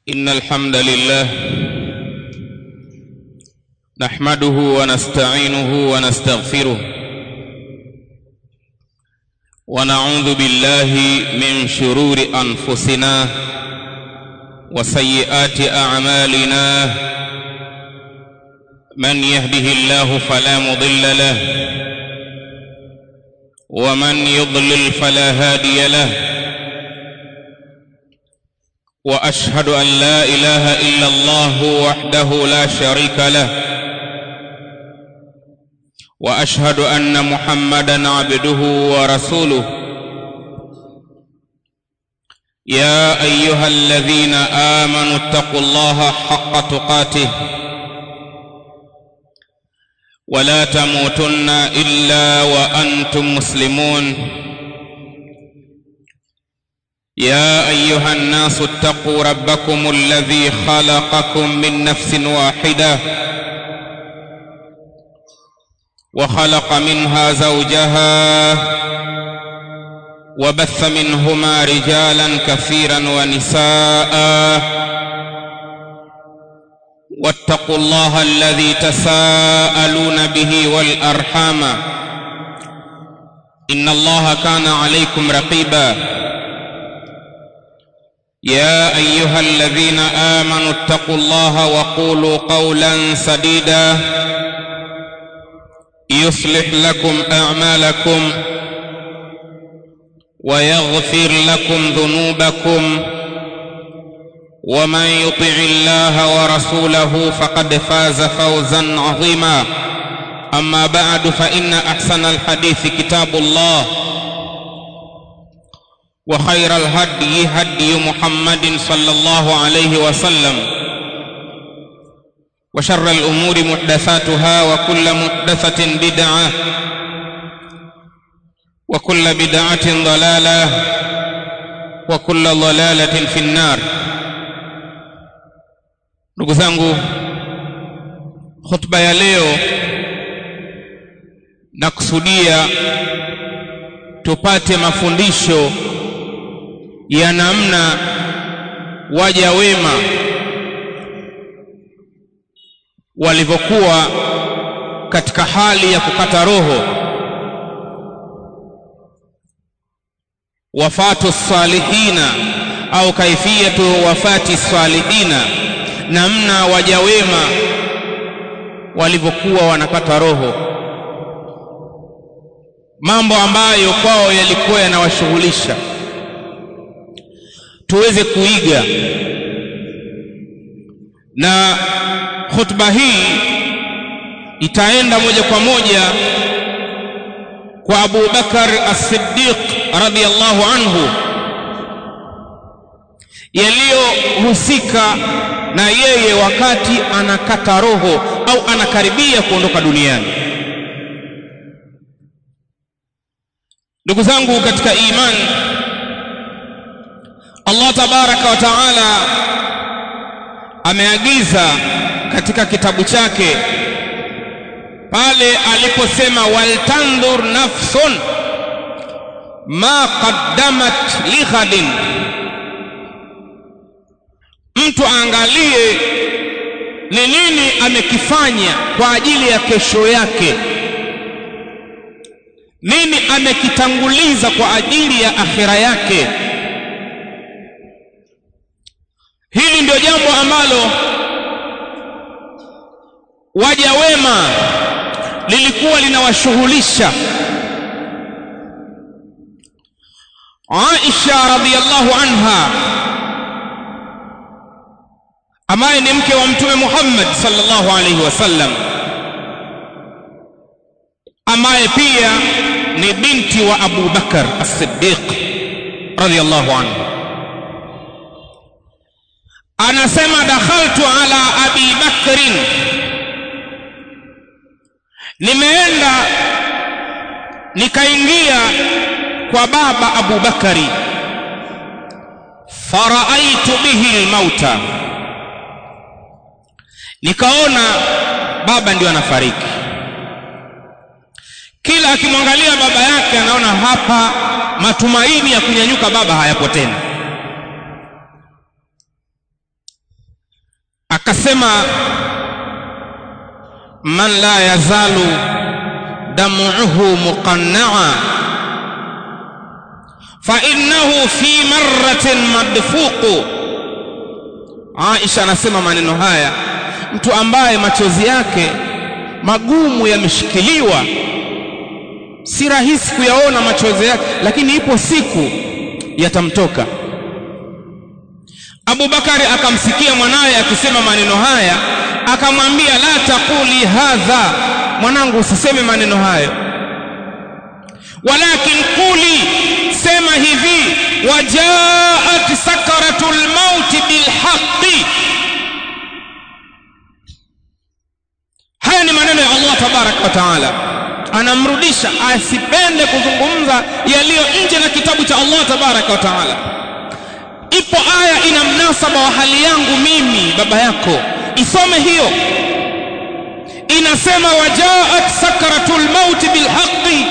إن الحمد لله نحمده ونستعينه ونستغفره ونعوذ بالله من شرور أنفسنا وسيئات أعمالنا من يهده الله فلا مضل له ومن يضلل فلا هادي له واشهد ان لا اله الا الله وحده لا شريك له واشهد ان محمدا عبده ورسوله يا ايها الذين امنوا اتقوا الله حق تقاته ولا تموتن الا وانتم مسلمون يا ايها الناس اتقوا ربكم الذي خلقكم من نفس واحده وخلق منها زوجها وبث منهما رجالا كثيرا ونساء واتقوا الله الذي تساءلون به والارحام ان الله كان عليكم رقيبا يا ايها الذين امنوا اتقوا الله وقولوا قولا سديدا يصلح لكم اعمالكم ويغفر لكم ذنوبكم ومن يطع الله ورسوله فقد فاز فوزا عظيما اما بعد فان احسن الحديث كتاب الله وخير الهدي هدي محمد صلى الله عليه وسلم وشر الامور محدثاتها وكل محدثه بدعه وكل بدعه ضلاله وكل ضلاله في النار ndugu zangu hotuba ya leo nakusudia tupate mafundisho ya namna waja wema walivyokuwa katika hali ya kukata roho wafatu salihina au kaifiyatu wafati salihina namna waja wema walivyokuwa wanakata roho mambo ambayo kwao yalikuwa yanawashughulisha tuweze kuiga na khutba hii itaenda moja kwa moja kwa Abu Bakar As-Siddiq radhiyallahu anhu yaliyohusika na yeye wakati anakata roho au anakaribia kuondoka duniani ndugu zangu katika imani Allah tabaraka wa taala ameagiza katika kitabu chake pale aliposema waltandhur nafsun ma qaddamat lighadin mtu aangalie ni nini amekifanya kwa ajili ya kesho yake nini amekitanguliza kwa ajili ya akhira yake hili ndio jambo ambalo waja wema lilikuwa linawashughulisha Aisha radhiyallahu anha ambaye ni mke wa mtume Muhammad sallallahu alaihi wasallam ambaye pia ni binti wa Abu Bakar as-Siddiq radhiyallahu anhu anasema dakhaltu ala abi bakrin nimeenda nikaingia kwa baba abu bakari faraaitu bihi almauta nikaona baba ndio anafariki kila akimwangalia baba yake anaona hapa matumaini ya kunyanyuka baba hayapo tena akasema man la yazalu damuhu muqannaa fainnahu fi marratin madfuqu aisha anasema maneno haya mtu ambaye machozi yake magumu yameshikiliwa si rahisi kuyaona machozi yake lakini ipo siku yatamtoka Abu Bakari akamsikia mwanawe akisema maneno haya akamwambia la taquli hadha mwanangu usiseme maneno hayo walakin quli sema hivi wajaat sakaratul maut bilhaqi haya ni maneno ya Allah tabaraka wa taala anamrudisha asipende kuzungumza yaliyo nje na kitabu cha Allah tabaraka wa taala ipo aya ina mnasaba wa hali yangu mimi baba yako isome hiyo inasema wajaat sakaratul maut bilhaqi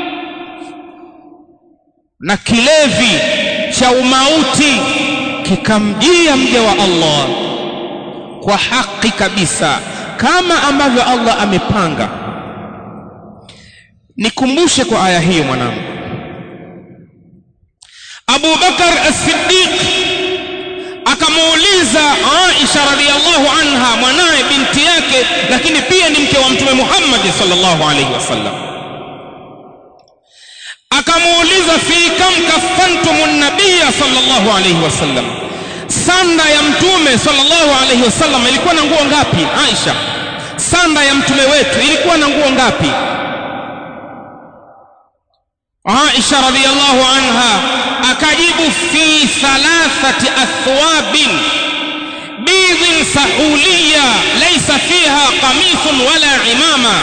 na kilevi cha umauti kikamjia mja wa Allah kwa haki kabisa kama ambavyo Allah amepanga nikumbushe kwa aya hiyo mwanangu Abu Bakar as-Siddiq akamuuliza Aisha radhiallahu anha mwanaye binti yake lakini pia ni mke wa mtume Muhammad sallallahu alaihi wasallam akamuuliza fi kam kafantum nabiyya sallallahu alaihi wasallam sanda ya mtume sallallahu alaihi wasallam ilikuwa na nguo ngapi Aisha sanda ya mtume wetu ilikuwa na nguo ngapi Aisha radhiallahu anha akajibu fi thalathati athwabin bidhin sahuliya laysa fiha qamisun wala imama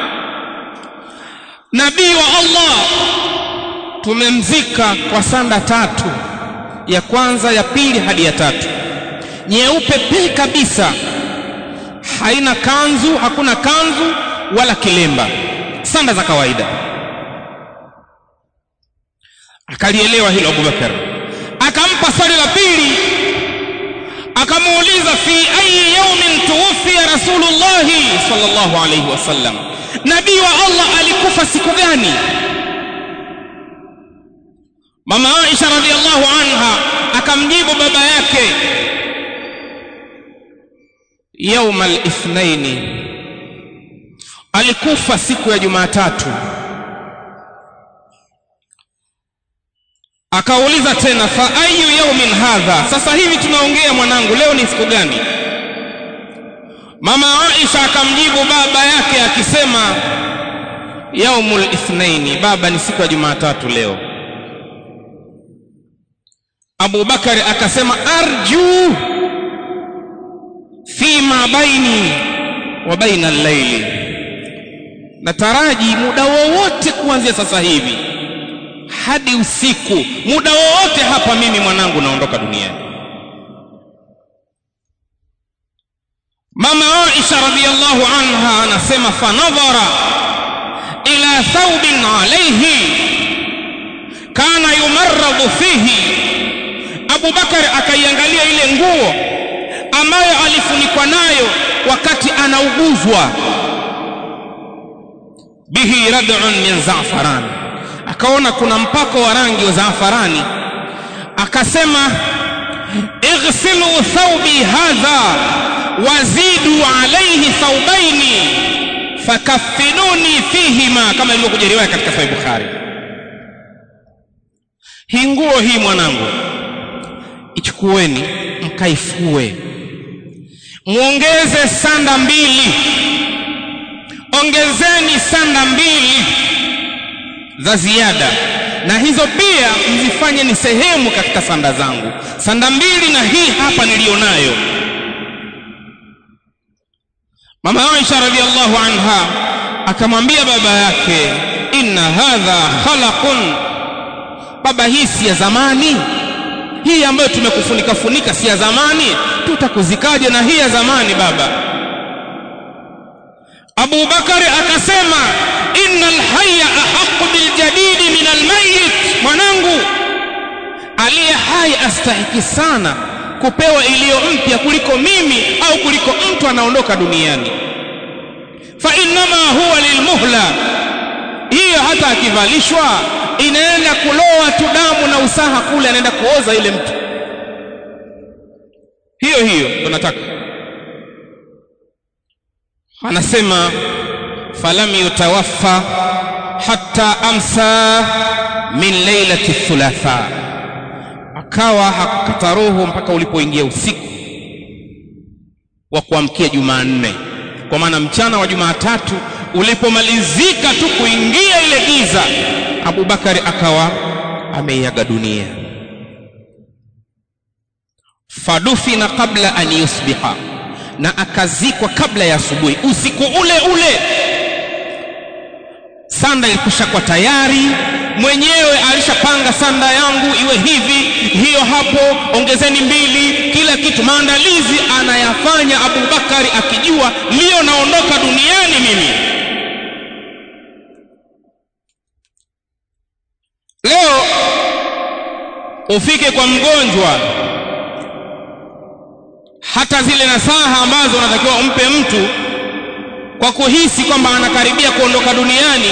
nabii wa Allah tumemzika kwa sanda tatu ya kwanza ya pili hadi ya tatu nyeupe pe kabisa haina kanzu hakuna kanzu wala kilemba sanda za kawaida akalielewa hilo Abubakar akampa swali la pili akamuuliza fi ayi yawmin tuwfiya rasulullah sallallahu alayhi wasallam nabii wa Allah alikufa siku gani mama Aisha radhiallahu anha akamjibu baba yake yauma al-ithnaini alikufa siku ya Jumatatu akauliza tena fa ayu yaumin hadha sasa hivi tunaongea mwanangu leo ni siku gani mama Aisha akamjibu baba yake akisema yaumul ithnaini baba ni siku ya Jumatatu leo Abu Bakari akasema arju fima baini wa baina al-laili nataraji muda wowote kuanzia sasa hivi hadi usiku muda wowote hapa mimi mwanangu naondoka duniani mama Aisha radhiallahu anha anasema fanadhara ila thawbin alayhi kana yumarradu fihi Abu Bakar akaiangalia ile nguo ambayo alifunikwa nayo wakati anauguzwa bihi rad'un min za'faran akaona kuna mpako wa rangi wa zaafarani akasema ighsilu thawbi hadha wazidu alayhi thawbaini fakaffinuni fihima kama ilivyokuja riwaya katika sahih bukhari hii nguo hii mwanangu ichukueni mkaifue muongeze sanda mbili ongezeni sanda mbili za ziada na hizo pia mzifanye ni sehemu katika sanda zangu sanda mbili na hii hapa nilionayo mama Aisha radhiallahu anha akamwambia baba yake inna hadha khalaqun baba hii si ya zamani hii ambayo tumekufunika funika si ya zamani tutakuzikaje na hii ya zamani baba Abu Bakari akasema innal hayya ahqqu bil jadidi min al mayyit mwanangu aliye hai astahiki sana kupewa iliyo mpya kuliko mimi au kuliko anaondoka duniani fa innama huwa lilmuhla hiyo hata akivalishwa inaenda kuloa tu damu na usaha kule anaenda kuoza ile mtu hiyo hiyo tunataka anasema falam yutawaffa hatta amsa min lailati thulatha akawa hakukata roho mpaka ulipoingia usiku wa kuamkia Jumanne kwa maana mchana wa Jumatatu ulipomalizika tu kuingia ile giza Abubakari akawa ameiaga dunia fadufina qabla an yusbiha na akazikwa kabla ya asubuhi usiku ule ule sanda ilikushakuwa tayari mwenyewe alishapanga sanda yangu iwe hivi hiyo hapo ongezeni mbili kila kitu maandalizi anayafanya abubakari akijua ndiyo naondoka duniani mimi leo ufike kwa mgonjwa hata zile nasaha ambazo unatakiwa umpe mtu kwa kuhisi kwamba anakaribia kuondoka duniani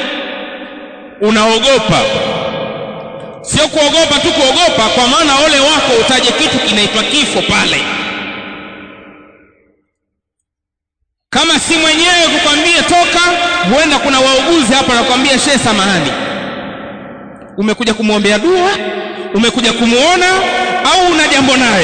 unaogopa sio kuogopa tu kuogopa kwa maana ole wako utaje kitu kinaitwa kifo pale kama si mwenyewe kukwambia toka huenda kuna wauguzi hapa nakwambia shehe samahani umekuja kumwombea dua umekuja kumuona au una jambo naye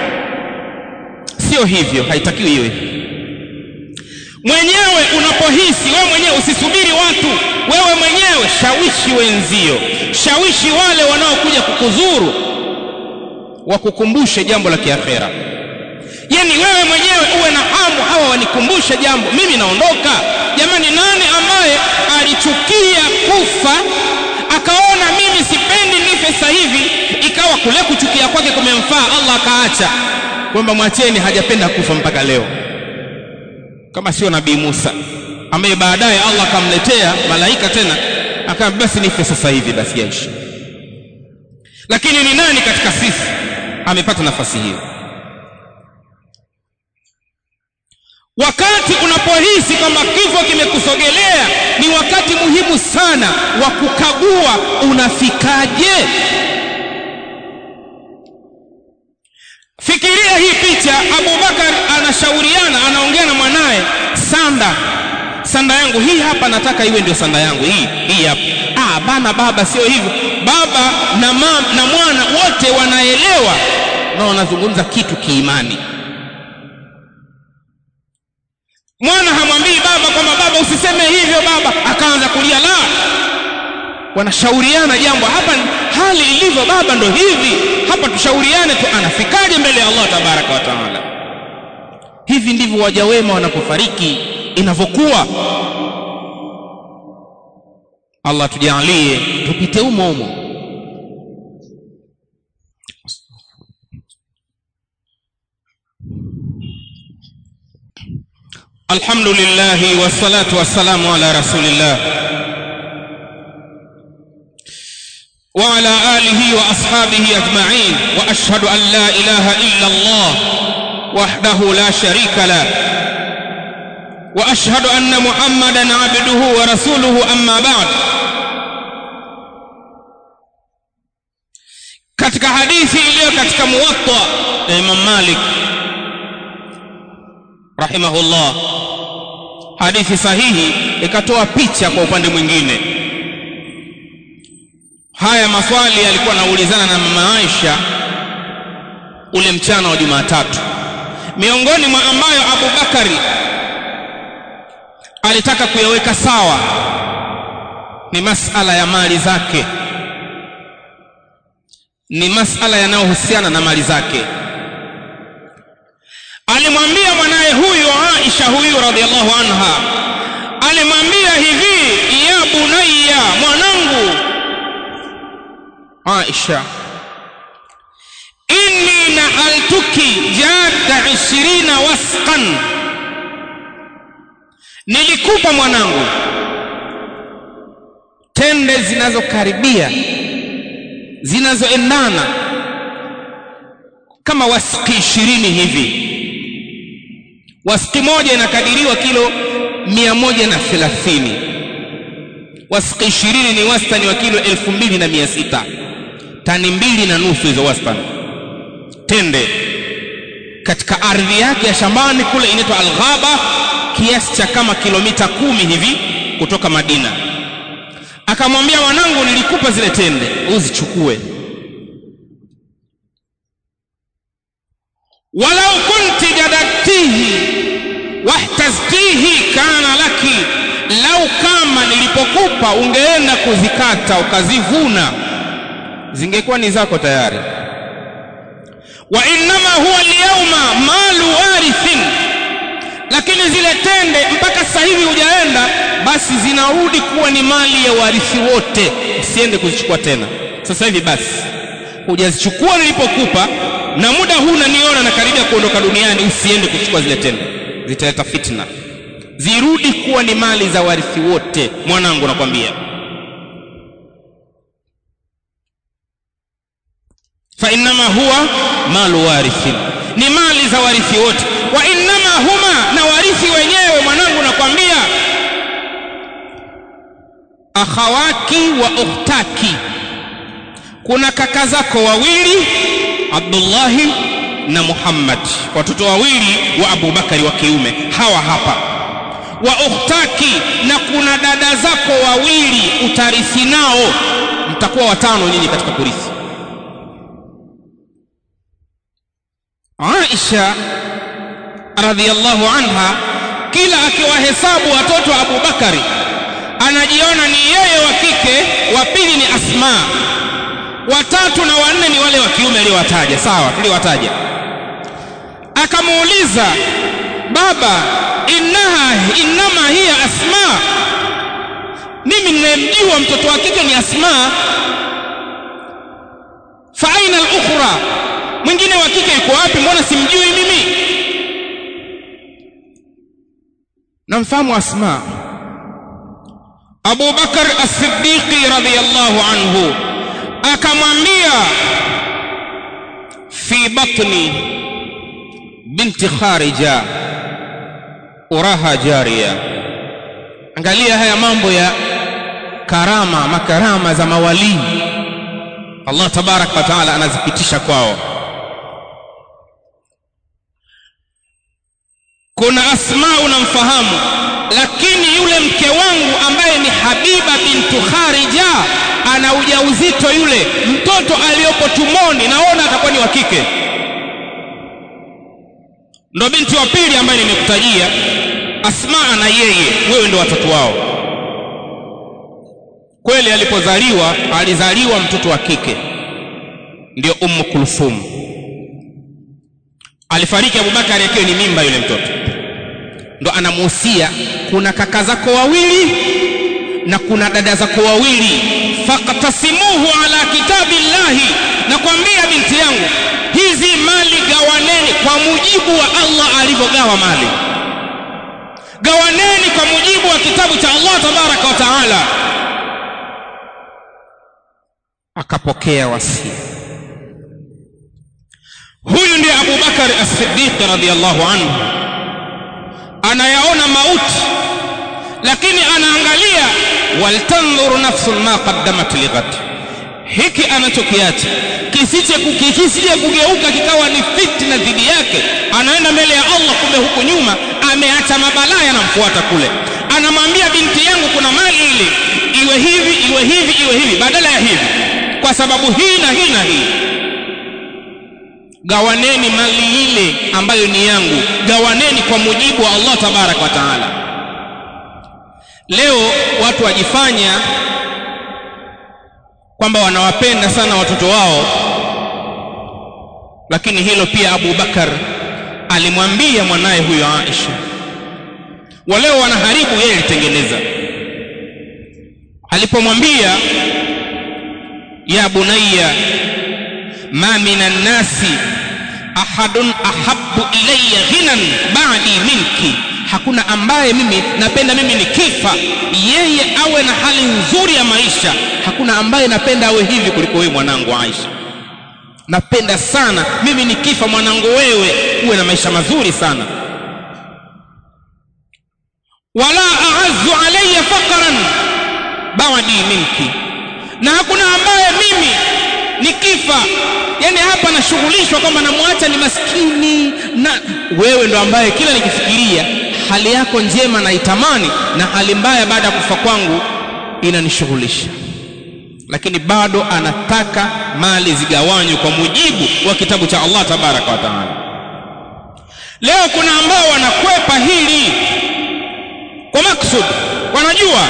sio hivyo haitakiwi iwe mwenyewe unapohisi wewe mwenyewe usisubiri watu wewe mwenyewe shawishi wenzio shawishi wale wanaokuja kukuzuru wakukumbushe jambo la kiakhera yani wewe mwenyewe uwe na hamu hawa wanikumbushe jambo mimi naondoka jamani nani ambaye alichukia kufa akaona mimi sipendi nife sasa hivi ikawa kule kuchukia kwake kumemfaa Allah akaacha kwamba mwacheni hajapenda kufa mpaka leo kama sio nabii Musa ambaye baadaye Allah akamletea malaika tena akamwambia basi nife sasa hivi basi yaishi lakini ni nani katika sisi amepata nafasi hiyo wakati unapohisi kwamba kifo kimekusogelea ni wakati muhimu sana wa kukagua unafikaje fikiria hii picha abubakar anashauriana anaongea na mwanaye sanda sanda yangu hii hapa nataka iwe ndio sanda yangu hii hii hapa ah bana baba sio hivyo baba na mam, na mwana wote wanaelewa na wanazungumza kitu kiimani mwana hamwambii baba kwamba baba usiseme hivyo baba akaanza kulia la wanashauriana jambo hapa hali ilivyo baba ndo hivi hapa tushauriane tu anafikaje mbele ya Allah tabaraka wa taala hivi ndivyo waja wema wanapofariki inavyokuwa Allah tujalie tupite umo umo الحمد لله والصلاة والسلام على رسول الله وعلى آله وأصحابه أجمعين وأشهد أن لا إله إلا الله وحده لا شريك له وأشهد أن محمدا عبده ورسوله أما بعد katika hadithi iliyo katika muwatta ya Imam Malik rahimahullah hadithi sahihi ikatoa picha kwa upande mwingine haya maswali alikuwa anaulizana na mama Aisha ule mchana wa Jumatatu miongoni mwa ambayo Abu Bakari alitaka kuyaweka sawa ni masala ya mali zake ni masala yanayohusiana na mali zake alimwambia mwanaye huyu Aisha huyu radhiallahu anha alimwambia hivi ya bunayya mwanangu Aisha inni nahaltuki jadda ishirina wasqan nilikupa mwanangu tende zinazokaribia zinazoendana kama wasiki ishirini hivi wasiki moja inakadiriwa kilo mia moja na thelathini wasiki ishirini ni wastani wa kilo elfu mbili na mia sita tani mbili na nusu hizo wastani tende katika ardhi yake ya shambani kule inaitwa alghaba kiasi cha kama kilomita kumi hivi kutoka madina akamwambia wanangu nilikupa zile tende uzichukue walau kunti jadaktihi wahtaztihi kana laki lau kama nilipokupa ungeenda kuzikata ukazivuna zingekuwa ni zako tayari wa innama huwa lyauma malu warithin lakini zile tende mpaka sasa hivi hujaenda basi zinarudi kuwa ni mali ya warithi wote usiende kuzichukua tena sasa hivi basi hujazichukua nilipokupa na muda huu unaniona na karibia kuondoka duniani usiende kuchukua zile tende zitaleta fitna zirudi kuwa ni mali za warithi wote mwanangu nakwambia fa innama huwa malu warithin ni mali za warithi wote wa innama huma na warithi wenyewe mwanangu nakwambia akhawaki wa ukhtaki kuna kaka zako wawili abdullahi na muhammad watoto wawili wa abubakari wa kiume hawa hapa wa ukhtaki na kuna dada zako wawili utarithi nao mtakuwa watano nyinyi katika kurithi Aisha radhiallahu anha kila akiwahesabu watoto wa Abu Bakari anajiona ni yeye wa kike, wa pili ni Asma, watatu na wanne ni wale wa kiume aliyowataja. Sawa, tuliwataja. Akamuuliza baba, innaha innama hiya Asma, mimi ninayemjua mtoto wa kike ni Asma. Fa aina al-ukhra mwingine wa kike yuko wapi mbona simjui mimi namfahamu asma abu bakar as-siddiqi radhiyallahu anhu akamwambia fi batni binti kharija uraha jariya angalia haya mambo ya karama makarama za mawalii Allah tabaraka wa taala anazipitisha kwao kuna asma unamfahamu lakini yule mke wangu ambaye ni habiba bintu kharija ana ujauzito yule mtoto aliyopo tumoni naona atakuwa ni wa kike ndo binti wa pili ambaye nimekutajia asma na yeye wewe ndo watoto wao kweli alipozaliwa alizaliwa mtoto wa kike ndio ummu kulthum alifariki abubakari akiwa ni mimba yule mtoto ndo anamuhusia kuna kaka zako wawili na kuna dada zako wawili faktasimuhu ala kitabi llahi nakwambia binti yangu hizi mali gawaneni kwa mujibu wa allah alivyogawa mali gawaneni kwa mujibu wa kitabu cha allah tabaraka wa taala akapokea wasia huyu ndiye Abu Bakar As-Siddiq radhiyallahu anhu anayaona mauti lakini anaangalia waltandhuru nafsun ma qaddamat lighad hiki anachokiacha kisije kukikisije kugeuka kikawa ni fitna dhidi yake anaenda mbele ya Allah kumbe huku nyuma ameacha mabalaa yanamfuata kule anamwambia binti yangu kuna mali ile iwe hivi iwe hivi iwe hivi badala ya hivi kwa sababu hii na hii na hii gawaneni mali ile ambayo ni yangu gawaneni kwa mujibu wa Allah tabarak wa taala leo watu wajifanya kwamba wanawapenda sana watoto wao lakini hilo pia Abu Bakar alimwambia mwanaye huyo Aisha waleo wanaharibu yeye alitengeneza alipomwambia ya bunayya ma minan nasi ahadun ahabbu ilayya ghinan ba'di minki hakuna ambaye mimi napenda mimi nikifa yeye awe na hali nzuri ya maisha hakuna ambaye napenda awe hivi kuliko wewe mwanangu Aisha napenda sana mimi nikifa mwanangu wewe uwe na maisha mazuri sana wala a'azzu alayya faqran ba'di minki na hakuna ambaye mimi nikifa yani hapa nashughulishwa kwamba namwacha ni maskini na wewe ndo ambaye kila nikifikiria hali yako njema naitamani na hali mbaya baada ya kufa kwangu inanishughulisha lakini bado anataka mali zigawanywe kwa mujibu wa kitabu cha Allah tabaraka wa taala leo kuna ambao wanakwepa hili kwa maksud wanajua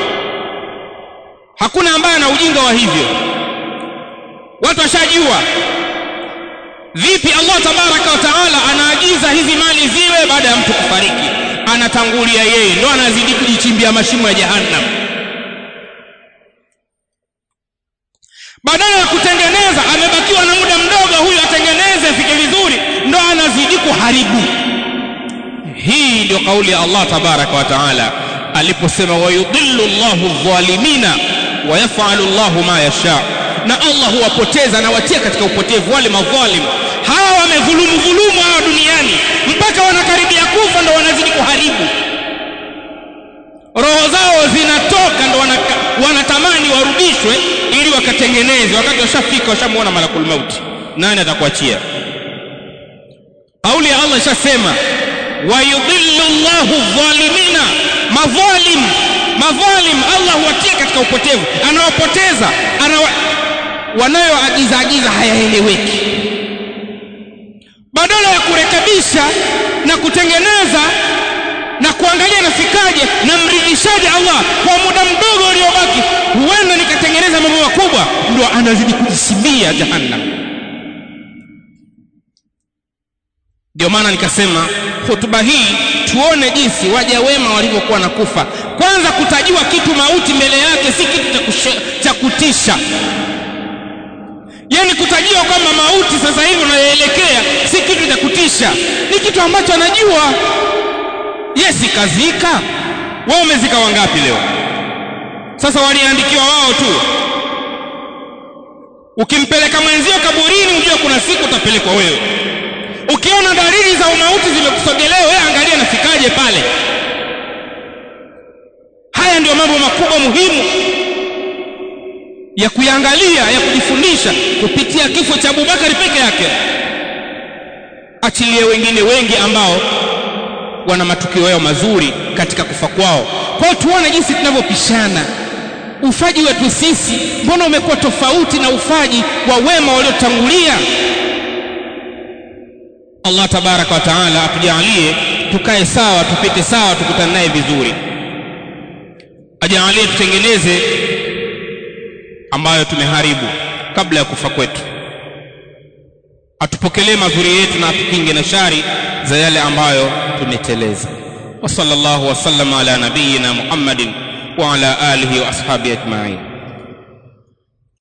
hakuna ambaye ana ujinga wa hivyo watu washajua vipi Allah tabaraka wa taala anaagiza hizi mali ziwe baada ya mtu kufariki anatangulia yeye ndo anazidi kujichimbia mashimo ya jahannam badala ya kutengeneza amebakiwa na muda mdogo huyu atengeneze afike vizuri ndo anazidi kuharibu hii ndio kauli ya Allah tabaraka wa taala aliposema wayudhillu Allahu dhalimina wa yaf'alu Allahu ma yasha na Allah huwapoteza na watia katika upotevu wale madhalim hawa wamedhulumu dhulumu hawa duniani mpaka wanakaribia kufa ndo wanazidi kuharibu roho zao zinatoka ndo wanaka, wanatamani warudishwe ili wakatengeneze wakati washafika washamuona malakul mauti nani atakuachia kauli ya Allah ishasema wayudhillu Allahu dhalimina madhalim madhalim Allah huwatia katika upotevu anawapoteza anawa, wanayoagiza agiza hayaeleweki badala ya kurekebisha na kutengeneza na kuangalia nafikaje na mridhishaje Allah kwa muda mdogo uliobaki huenda nikatengeneza mambo makubwa ndio anazidi kujisimia jahannam ndio maana nikasema hotuba hii tuone jinsi waja wema walivyokuwa na kufa kwanza kutajiwa kitu mauti mbele yake si kitu cha kutisha yani kutajiwa kwamba mauti sasa hivi unayoelekea si kitu cha kutisha ni kitu ambacho anajua yesi kazika wao umezika wangapi leo sasa waliandikiwa wao tu ukimpeleka mwenzio kaburini ujue kuna siku utapelekwa wewe ukiona dalili za umauti zimekusogelea wewe angalia nafikaje pale haya ndio mambo makubwa muhimu ya kuyangalia ya kujifundisha kupitia kifo cha Abubakari peke yake achilie wengine wengi ambao wana matukio yao mazuri katika kufa kwao kwa hiyo tuone jinsi tunavyopishana ufaji wetu sisi mbona umekuwa tofauti na ufaji wa wema waliotangulia Allah tabaraka wa taala atujalie tukae sawa tupite sawa tukutane naye vizuri ajalie tutengeneze ambayo tumeharibu kabla ya kufa kwetu atupokelee mazuri yetu na atukinge na shari za yale ambayo tumeteleza wa sallallahu wasallam ala nabiyina muhammadin wa ala alihi wa ashabihi ajma'in